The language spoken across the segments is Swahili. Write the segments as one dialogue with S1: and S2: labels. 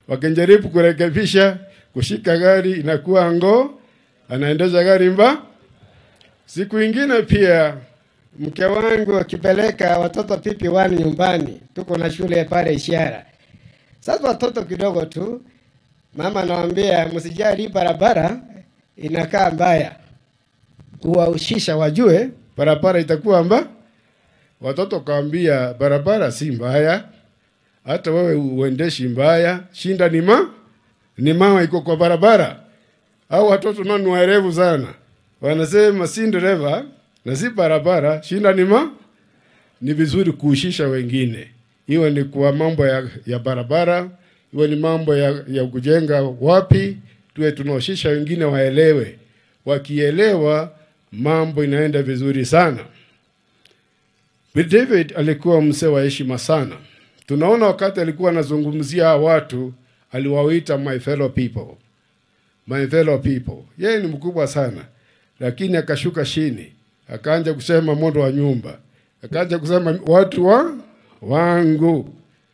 S1: wakijaribu kurekebisha kushika gari inakuwa ngo anaendesha gari mba siku ingine pia
S2: Mke wangu akipeleka watoto pipi wani nyumbani, tuko na shule pale Ishara. Sasa watoto kidogo tu, mama anawambia msijali, hii barabara inakaa mbaya, kuwaushisha wajue
S1: barabara itakuwa mba watoto kaambia barabara si mbaya hata wewe uendeshi mbaya shinda ni ma ni mama iko kwa barabara au watoto nao ni waerevu sana wanasema si dereva na si barabara shinda ni ma ni vizuri kuhushisha wengine iwe ni kwa mambo ya, ya barabara iwe ni mambo ya, ya kujenga wapi tuwe tunahushisha wengine waelewe wakielewa mambo inaenda vizuri sana Bill David alikuwa mzee wa heshima sana. Tunaona wakati alikuwa anazungumzia hawa watu aliwaita my fellow people, my fellow people. Yeye ni mkubwa sana, lakini akashuka chini, akaanza kusema mondo wa nyumba, akaanza kusema watu wa wangu.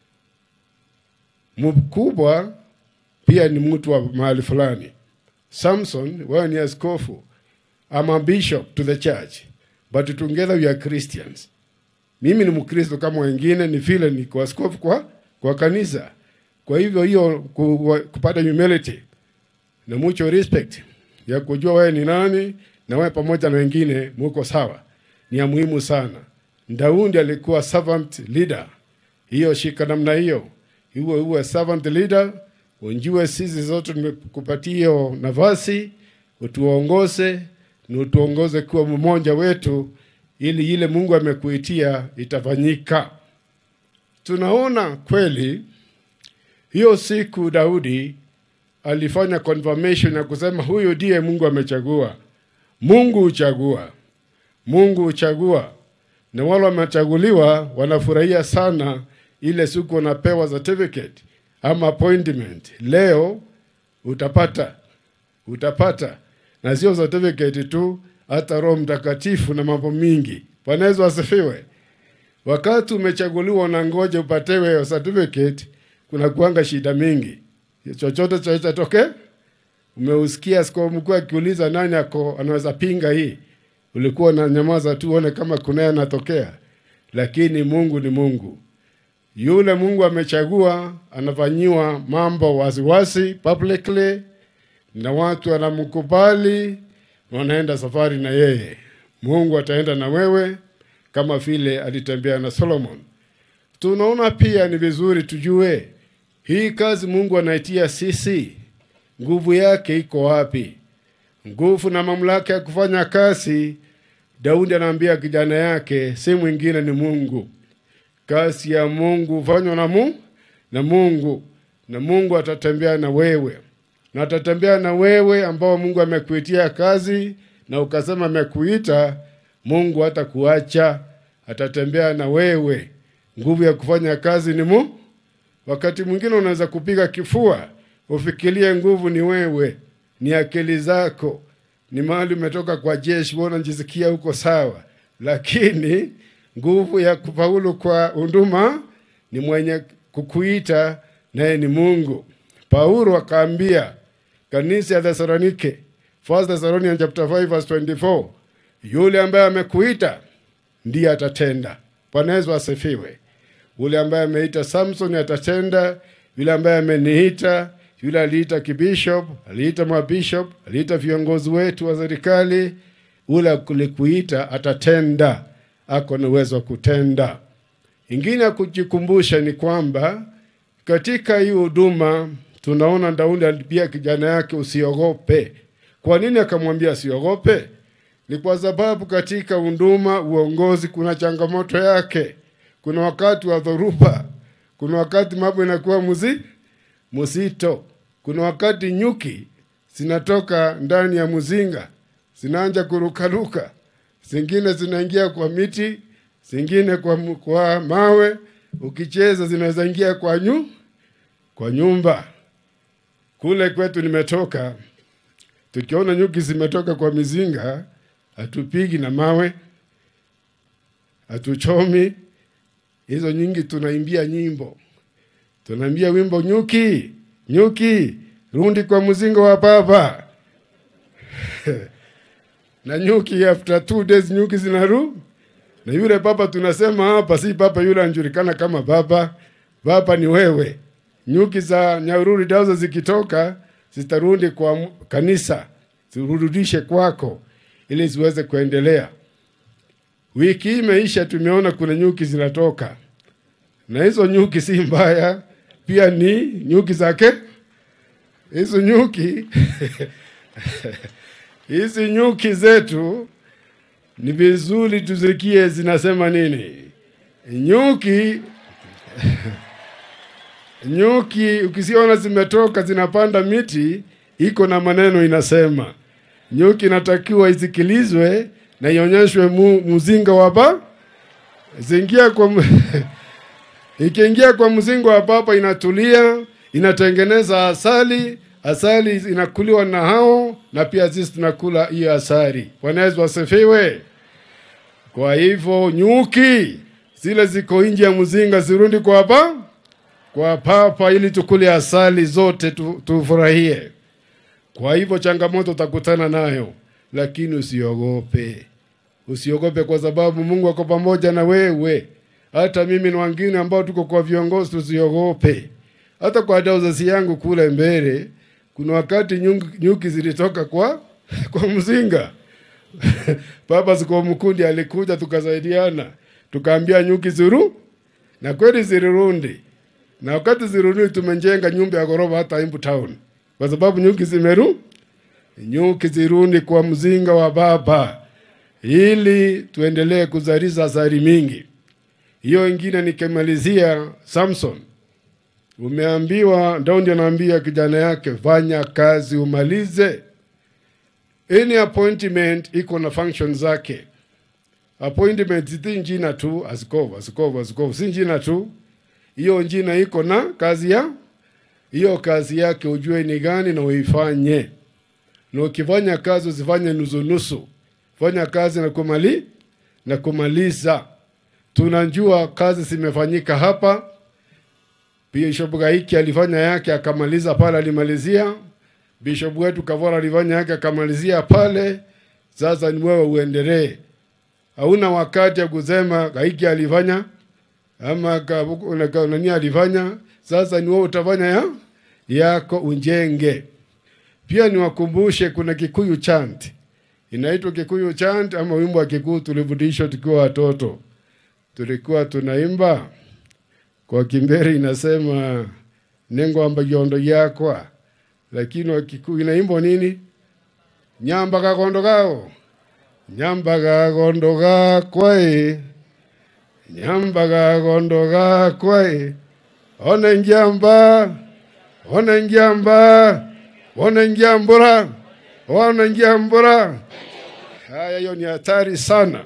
S1: Mkubwa pia ni mtu wa mahali fulani. Samson, wewe ni askofu. I'm a bishop to the church, but together we are Christians mimi ni mkristo kama wengine ni vile ni kwa askofu kwa, kwa kanisa kwa hivyo hiyo ku, kupata humility na mucho respect ya kujua wewe ni nani na wewe pamoja na wengine muko sawa ni ya muhimu sana daudi alikuwa servant leader hiyo shika namna hiyo iwe uwe servant leader unjue sisi zote tumekupatia hiyo nafasi utuongoze na utuongoze kuwa mmoja wetu ili ile Mungu amekuitia itafanyika. Tunaona kweli hiyo siku Daudi alifanya confirmation ya kusema huyu ndiye Mungu amechagua. Mungu huchagua, Mungu huchagua, na wale wamechaguliwa wanafurahia sana ile siku wanapewa certificate ama appointment. Leo utapata utapata, na sio certificate tu, hata Roho Mtakatifu na mambo mingi. Bwana Yesu asifiwe. Wakati umechaguliwa na ngoja upatewe hiyo certificate, kuna kuanga shida mingi, chochote chaweza tokea. Umeusikia askofu mkuu akiuliza nani ako anaweza pinga hii, ulikuwa na nyamaza tu uone kama kunaye anatokea, lakini Mungu ni Mungu. Yule Mungu amechagua anafanyiwa mambo wasiwasi publicly, na watu wanamkubali wanaenda safari na yeye. Mungu ataenda na wewe kama vile alitembea na Solomon. Tunaona pia ni vizuri tujue hii kazi Mungu anaitia sisi, nguvu yake iko wapi? Nguvu na mamlaka ya kufanya kazi, Daudi anaambia kijana yake, si mwingine ni Mungu. Kazi ya Mungu hufanywa na Mungu na Mungu, na Mungu atatembea na wewe na atatembea na wewe ambao Mungu amekuitia kazi na ukasema amekuita, Mungu hata kuacha, atatembea na wewe. Nguvu ya kufanya kazi ni mu. Wakati mwingine unaweza kupiga kifua, ufikirie nguvu ni wewe, ni akili zako, ni mahali umetoka kwa jeshi, wewe unajisikia huko sawa, lakini nguvu ya kufaulu kwa huduma ni mwenye kukuita, naye ni Mungu. Paulo akaambia kanisa ya Thesalonike, 1 Thessalonians chapter 5 verse 24, yule ambaye amekuita ndiye atatenda. Bwana Yesu asifiwe. Yule ambaye ameita Samson atatenda, yule ambaye ameniita, yule aliita kibishop, aliita mabishop, aliita viongozi wetu wa serikali, yule alikuita atatenda, ako na uwezo wa kutenda. Ingine ya kujikumbusha ni kwamba katika hii huduma tunaona Daudi alipia kijana yake usiogope. Kwa nini akamwambia asiogope? Ni kwa sababu katika huduma, uongozi, kuna changamoto yake. Kuna wakati wa dhoruba, kuna wakati mambo inakuwa muzi mzito, kuna wakati nyuki zinatoka ndani ya mzinga zinaanja kurukaruka, zingine zinaingia kwa miti, zingine kwa, kwa mawe, ukicheza zinaweza ingia kwa nyu kwa nyumba. Kule kwetu nimetoka, tukiona nyuki zimetoka kwa mizinga, hatupigi na mawe, hatuchomi hizo nyingi. Tunaimbia nyimbo, tunaimbia wimbo nyuki nyuki rundi kwa mzinga wa papa na nyuki after two days nyuki zinaru na yule papa tunasema hapa si papa yule anajulikana kama papa papa ni wewe nyuki za nyaruri dazo zikitoka zitarudi kwa m- kanisa zirudishe kwako ili ziweze kuendelea wiki hii imeisha tumeona kuna nyuki zinatoka na hizo nyuki si mbaya pia ni nyuki zake hizo nyuki hizi nyuki zetu ni vizuri tuzikie zinasema nini nyuki nyuki ukisiona zimetoka zinapanda miti iko na maneno inasema nyuki inatakiwa isikilizwe na ionyeshwe mu, mzinga wa ba zingia kwa mu- ikiingia kwa mzingo wa papa inatulia inatengeneza asali asali inakuliwa na hao na pia sisi tunakula hiyo asali bwana yesu asifiwe kwa hivyo nyuki zile ziko nje ya mzinga zirundi kwa pa kwa papa ili tukule asali zote tu, tufurahie kwa hivyo changamoto utakutana nayo lakini usiogope usiogope kwa sababu mungu ako pamoja na wewe hata mimi na wengine ambao tuko kwa viongozi tusiogope hata kwa dauzasi yangu kule mbele kuna wakati nyuki, nyuki zilitoka kwa kwa mzinga baba siko mkundi alikuja tukasaidiana tukaambia nyuki zuru na kweli zilirundi na wakati zirudi tumejenga nyumba ya ghorofa hata Embu town kwa sababu nyuki zimeru nyuki zirundi kwa mzinga wa baba ili tuendelee kuzalisha asali mingi hiyo ingine nikimalizia samson umeambiwa daudi anaambia kijana yake fanya kazi umalize any appointment iko na function zake appointment si njina tu askofu askofu askofu si njina tu hiyo njina iko na kazi ya hiyo kazi yake ujue ni gani na uifanye na ukifanya kazi usifanye nusu nusu fanya kazi na kumali na kumaliza tunajua kazi zimefanyika hapa bishop gaiki alifanya yake akamaliza pale alimalizia bishop wetu kavora alifanya yake akamalizia pale sasa ni wewe uendelee hauna wakati ya kusema gaiki alifanya ama ka- una- ka- nani alifanya sasa ni wewe utafanya ya yako unjenge pia niwakumbushe kuna kikuyu chant inaitwa kikuyu chant ama wimbo wa kikuyu tulifundishwa tukiwa watoto tulikuwa tunaimba kwa kimberi inasema nengwamba yondo yakwa lakini wa kikuyu inaimbwa nini nyamba kakondo kao nyamba kakondo kakwae nyamba kakondo kakwae ona njamba ona njamba ona njambura ona njambura haya hiyo ni hatari sana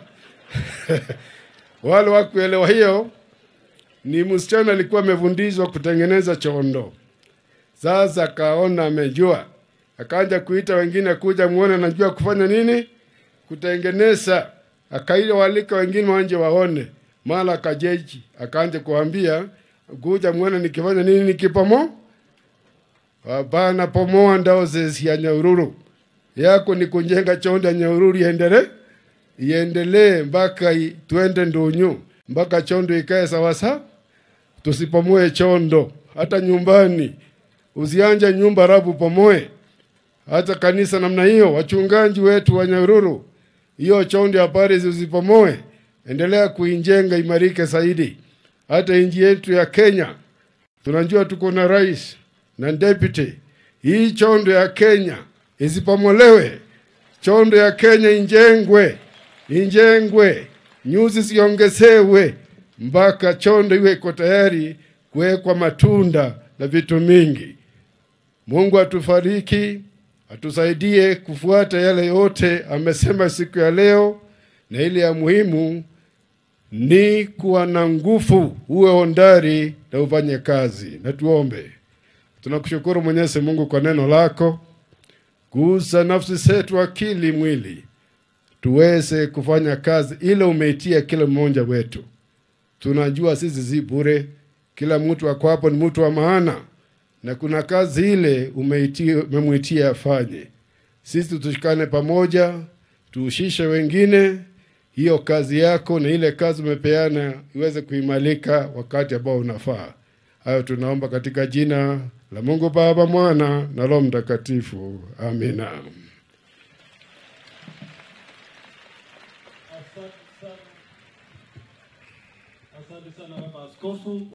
S1: wale wakuelewa hiyo ni msichana alikuwa amefundishwa kutengeneza chondo sasa akaona amejua akaanza kuita wengine kuja muone anajua kufanya nini kutengeneza akaila walika wengine wanje waone mara akajeji akaanza kuambia kuja muone nikifanya nini nikipomo hapana pomoa ndao zezi ya nyaururu yako ni kujenga chondo ya nyaururu iendelee iendelee mpaka i- twende ndunyu mpaka chondo ikae sawasa tusipomoe chondo hata nyumbani usianje nyumba rabu pomoe hata kanisa namna hiyo wachungaji wetu wa nyaruru hiyo chondo ya Paris usipomoe endelea kuijenga imarike zaidi hata nchi yetu ya Kenya tunajua tuko na rais na deputy hii chondo ya Kenya isipomolewe chondo ya Kenya injengwe injengwe nyuzi ziongezewe mpaka chondo iwe iko tayari kuwekwa matunda na vitu mingi mungu atufariki atusaidie kufuata yale yote amesema siku ya leo na ile ya muhimu ni kuwa na nguvu uwe ondari na ufanye kazi na tuombe tunakushukuru mwenyezi mungu kwa neno lako gusa nafsi zetu akili mwili tuweze kufanya kazi ile umeitia kila mmoja wetu tunajua sisi si bure kila mtu ako hapo ni mtu wa maana na kuna kazi ile umeitia- umemwitia afanye. Sisi tushikane pamoja, tuhusishe wengine, hiyo kazi yako na ile kazi umepeana iweze kuimalika wakati ambao unafaa. Hayo tunaomba katika jina la Mungu Baba, Mwana na Roho Mtakatifu, amina.
S3: Asante sana, asante sana baba askofu.